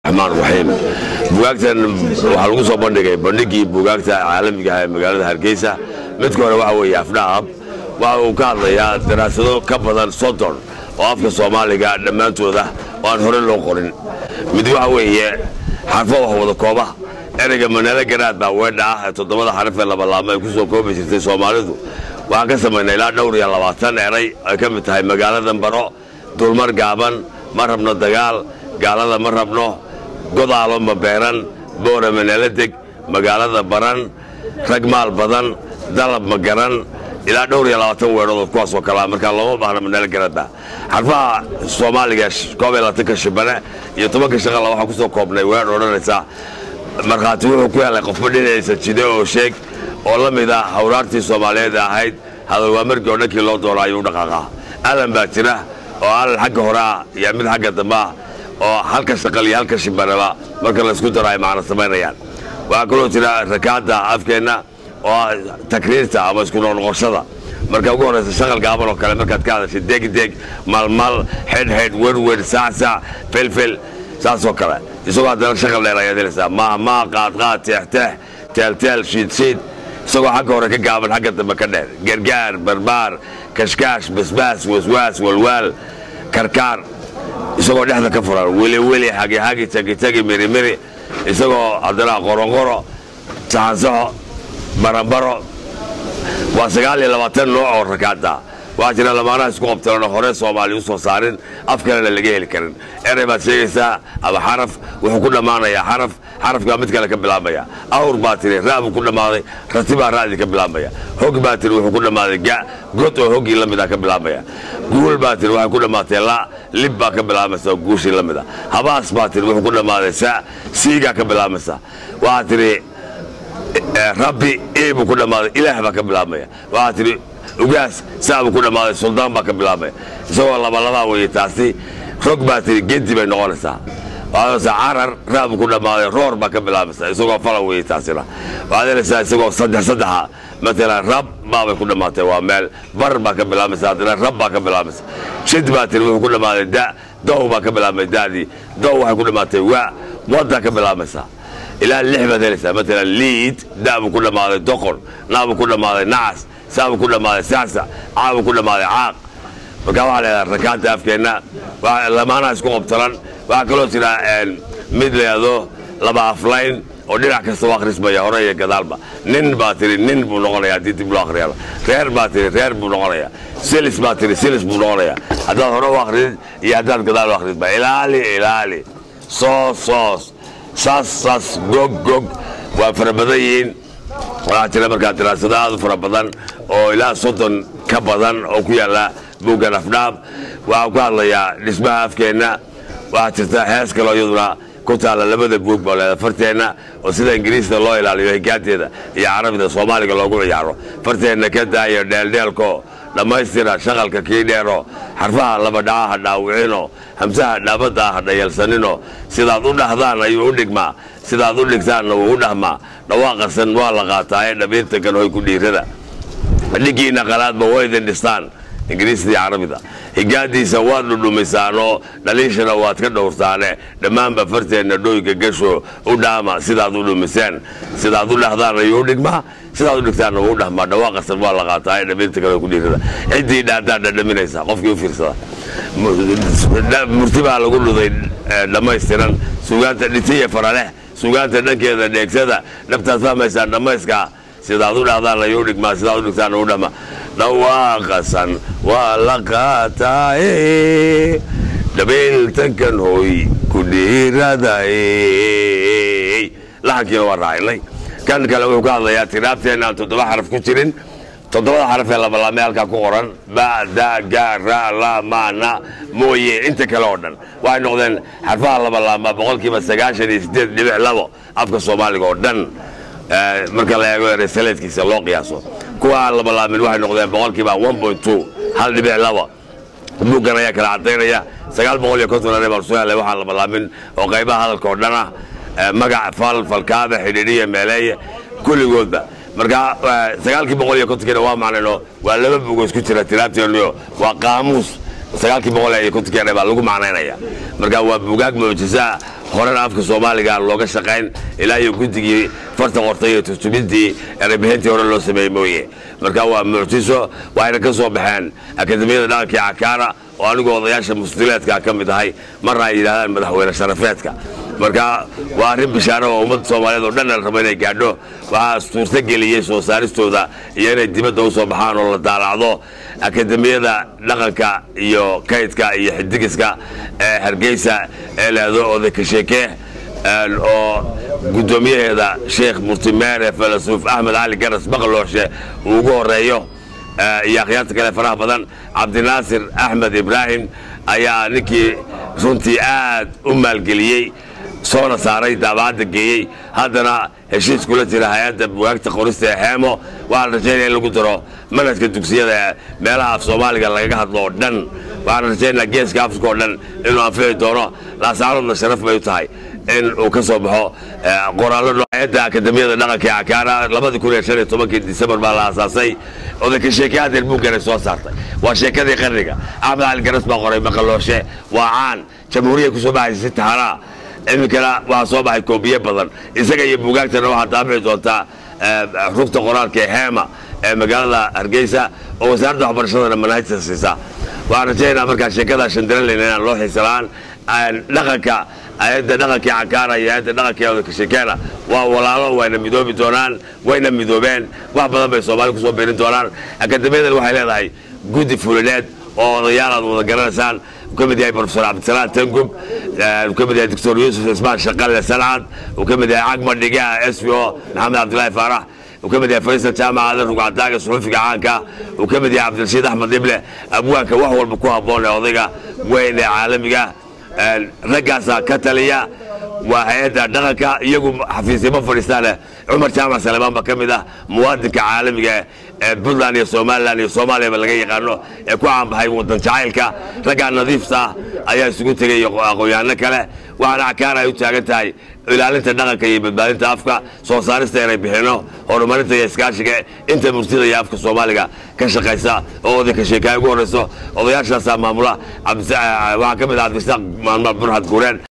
raxmaan raxiim bugaagtan waxaa lagu soo bandhigay bandhigii bugaagta caalamiga ah ee magaalada hargeysa midka hore waxa weeye afdhaab waxa uu ka hadlayaa daraasado ka badan soddon oo afka soomaaliga dhammaantooda oo aan hore loo qorin mid waxa weeye xarfo wax wada kooba ereyga maneelo garaad baa weedha ah ee toddobada xaraf ee labalaamo ay ku soo koobi jirtay soomaalidu waxaan ka samaynay ilaa dhowr iyo labaatan eray ay ka mid tahay magaaladan baro dulmar gaaban ma rabno dagaal gaalada ma rabno godaalo ma beeran boora maneelo deg magaalada baran rag maal badan dalab ma garan ilaa dhowr iyo labaatan weedhood kuwaasoo kalea markaa looma baahna maneelo garadba xarfaha soomaaliga koob iyo labaatanka shibane iyo tobanka shaqala waxaan kusoo koobnay weedh odhanaysa markhaati wuxuu ku helay qofba dhinaciisa jide oo sheeg oo la mid ah hawraartii soomaaliyeed ee ahayd hadal waa markii oo dhankii loo doona ayuu u dhaqaaqaa alan baa jira oo alan xagga hore ah iyo mid xagga dambe ah oo halka shaqal iyo halka shimbanaba marka laysku daro ay macno samaynayaan waxaa kaloo jira rakaadda afkeenna oo ah takriirta ama isku noqnoqoshada marka ugu horraysa shaqal gaaban oo kale markaad ka hadashay degdeg malmal xedhxedh werwer saacsac felfel saasoo kale isagoo haddana shaqal dheer ayaad helaysaa maahmaa qaadqaad teexteex teelteel shiidshiid isagoo xagga hore ka gaaban xagga dambe ka dheer gargaar barbaar kashkaash basbaas waswaas walwaal karkaar isagoo dhexda ka furan weliweli hagihagi tagitagi mirimiri isagoo haddana qoronqoro saxansaxo barambaro waa sagaal iyo labaatan nooc oo rakaada waxaa jira lamaanaha isku qabtalanoo hore soomaali u soo saarin af kalena laga heli karin erey baad sheegaysaa ama xaraf wuxuu ku dhammaanayaa xaraf xarafkaa mid kale ka bilaabmaya awr baa tiri raa buu ku dhammaaday rati baa raadii ka bilaabmaya hog baa tiri wuxuu ku dhammaaday ga god oo hoggii la mid ah ka bilaabmaya guul baa tiri waxay ku dhammaatay la lib baa ka bilaabaysa oo guushii la mid ah habaas baa tiri wuxuu ku dhammaaday sa siigaa ka bilaabmaysa waxaa tiri rabbi e buu ku dhammaaday ilaah baa ka bilaabmaya waxaa tidhi ugaas saa buu ku dhammaaday suldaan baa ka bilaabmaya isagoo labalabaa weeye taasi rog baa tidhi gedi bay noqonaysaa waxaadsa carar raa buu ku dhammaaday roor baa ka bilaabaysaa isagoo fala weeye taasina waxaad helaysaa isagoo saddex saddexa matalan rab baabay ku dhammaatay waa meel bar baa ka bilaabaysa haddana rab baa ka bilaabaysa jid baa tidhi wuxuu ku dhammaaday da dow baa ka bilaabmay daadii dow waxay ku dhammaatay wa waddaa ka bilaabaysaa ilaa lix baad helaysaa matalan liid daabuu ku dhammaaday doqon naabuu ku dhammaaday nacas saabuu ku dhammaaday saasa caabuu ku dhammaaday caaq markaa waxaa leedaha rakaanta afkeenna lamaanaha isku qabtalan waxaa kaloo jira mid layado laba aflayn oo dhinac kasta u akhrismaya hore iyo gadaalba nin baa tiri nin buu noqonaya haddii dib loo akhriyaba reer baa tiri reer buu noqonaya silis baa tiri silis buu noqonaya haddaad hore u akhridid iyo haddaad gadaal u akhridba ilaali ilaali soos soos saas saas gog gog waa fara badan yihiin waxaa jira markaa daraasado aad u fara badan oo ilaa soddon ka badan oo ku yaalla buuggan afdhaab waxaa ku hadlayaa dhismaha afkeenna waxaa jirta hees kaloo iyaduna ku taalla labada buug baa leeda farteenna oo sida ingiriista loo ilaaliyo higaateeda iyo carabida soomaaliga loogu ciyaaro farteenna ka daayo dheeldheelko dhammaystira shaqalka kii dheero xarfaha labadhaca ha dhaawicino hamsaha dhaabadda ha dhayalsanino sidaad u dhahdaan ayuu u dhigmaa sidaad u dhigtaanna wuu u dhahmaa dhawaaqasan waa la qaataa ee dhabiirta kan hoy ku dhiirada dhigiinna qalaadba waydin dhistaan ingiriistii carabida higaadiisa waad dhudhumisaanoo dhaliishana waad ka dhowrtaane dhammaanba farteenna dhoyga gasho u dhaama sidaad u dhumiseen sidaad u dhahdaan ayuu u dhigmaa sidaad u dhigtaanna wuu u dhahmaa dhawaaqasan waa la qaataa ee dhabiirta kan hoy ku dhiirada ciddii dhaadaan dhadhaminaysa qofkii u fiirsada murti baa lagu dhuday dhammaystiran sugaanta dhitiya faraleh sugaanta dhankeeda dheegsada dhabtaad fahmaysaan dhammayskaa sidaad u dhahdaan ayuu dhigmaa sidaad u dhigtaan u dhama dhawaaqasan waa la qaataaye dhabeeltankan hooy ku dhiiradaye laxankiina waa raacinay kan kale wuxuu ka hadlayaa tiraabteenna aan toddoba xaraf ku jirin toddobada xaraf ee labalaamee halkaa ku qoran ba da ga ra la ma na mooye inta kale oo dhan waxay noqdeen xarfaha labalaama boqolkiiba sagaashan iyo sideed dhibic labo afka soomaaliga oo dhan marka la eego eresaleedkiisa loo qiyaaso kuwa aan labalaamin waxay noqdeen boqolkiiba one point two hal dhibic laba buuggan ayaa kala cadaynaya sagaal boqol iyo konton ane baan soo helay waxaan labalaamin oo qaybaha hadalka oo dhan ah magac fal falkaada xidhiidhiya meeleeye kulligoodba marka sagaalkii boqol iyo kontonkiina waa macnayno waa laba bugo isku jira tiraabteeniyo waa qaamuus sagaalkii boqol iyo kontonkeena baa lagu macnaynaya marka waa buugaag mucjisa horena afka soomaaliga looga shaqayn ilaa iyo guddigii farta qortay iyo turjubintii erebihintii hore loo sameeyey mooye marka waa mucjiso waxayna ka soo baxeen akademiyada dhaqankii cakaara oo anigu odayaasha musdileedka ka mid ahay marna ay yidhahdaan madaxweyne sharafeedka marka waa arrin bishaaro oo ummadda soomaaliyeed oo dhan raba inay gaadho waxaa suurto geliyey soo saaristooda iyo inay dibadda u soo baxaan oo la daalacdo akademiyada dhaqanka iyo kaydka iyo xidigiska ee hargeysa ee leedo odayka sheekee oo guddoomiyaheeda sheekh murtimeere falasuuf axmed cali garas baqalooshe uu ugu horeeyo iyo akhyaarta kale faraha badan cabdinaasir axmed ibraahim ayaa ninkii runtii aad u maalgeliyey soona saaray daabacadda geeyey haddana heshiis kula jira hay-adda bugaagta qorista ee xeemo waxaan rajaynaya in lagu daro manhajka dugsiyada ee meelaha af soomaaliga lagaga hadlo oo dhan waxaan rajaynayaa geeska afrika oo dhan inuu anfici doono laasaaroodna sharaf bay u tahay in uu ka soo baxo qoraallo hay-adda akademiyada dhaqanka ee cakaara labadii kun iyo shan iyo tobankii disembar baa la aasaasay odayka sheeke hadeer buugganay soo saartay waa sheekadii qarniga axmed cali garas baa qoray maqalooshe waa caan jamhuuriya kusoo baxaysa si tahanaa iminkana waxaa soo baxay koobiye badan isaga iyo buugaagtana waxaa daabici doontaa rugta qoraalka ee heema ee magaalada hargeysa oo wasaaradda waxbarashadana manhajta siisa waxaan rajaynaa markaa sheekada shandaranleyna inaan loo xiisalaan dhaqanka hay-adda dhaqankii cakaara iyo hay-adda dhaqanka ee odayka sheekeena waa walaalo wayna midoobi doonaan wayna midoobeen wax badan bay soomaali kusoo biirin doonaan akademiyadan waxay leedahay guddi fulineed oo odayaal aad wada garanaysaan uu ka mid yahay profesor cabdisalaan tangub uu ka mid yahay doctor yuusuf ismaan shaqalle sancad uu ka mid yahay cagma dhigaa s v o maxamed cabdilaahi faarax uu ka mid yahay faysal jaamacada rugcadaaga suxufiga caanka uu ka mid yahay cabdirashiid axmed ible abwaanka wax walba ku habboon ee odayga weyn ee caalamiga raggaasaa ka taliya waa hay-adda dhaqanka iyagu xafiisyama fadhiistaaneh cumar jaamac salemaan baa ka mid ah muwaadinka caalamiga ee puntland iyo somalilan iyo soomaaliyaba laga yaqaano ee ku caanbaxay wadan jacaylka raggaa nadiifta ah ayaa isugu tegay aqoon-yaano kale waxaana cakaara ay u taagan tahay ilaalinta dhaqanka iyo badbaadinta afka soo saarista inay bixino horumarinta iyo iskaashiga inta murtida iyo afka soomaaliga ka shaqaysa oo odayka sheekaaya ugu horreyso odayaashaasaa maamula waxaa ka mid ah cabdisaaq maalmaal burxad guureen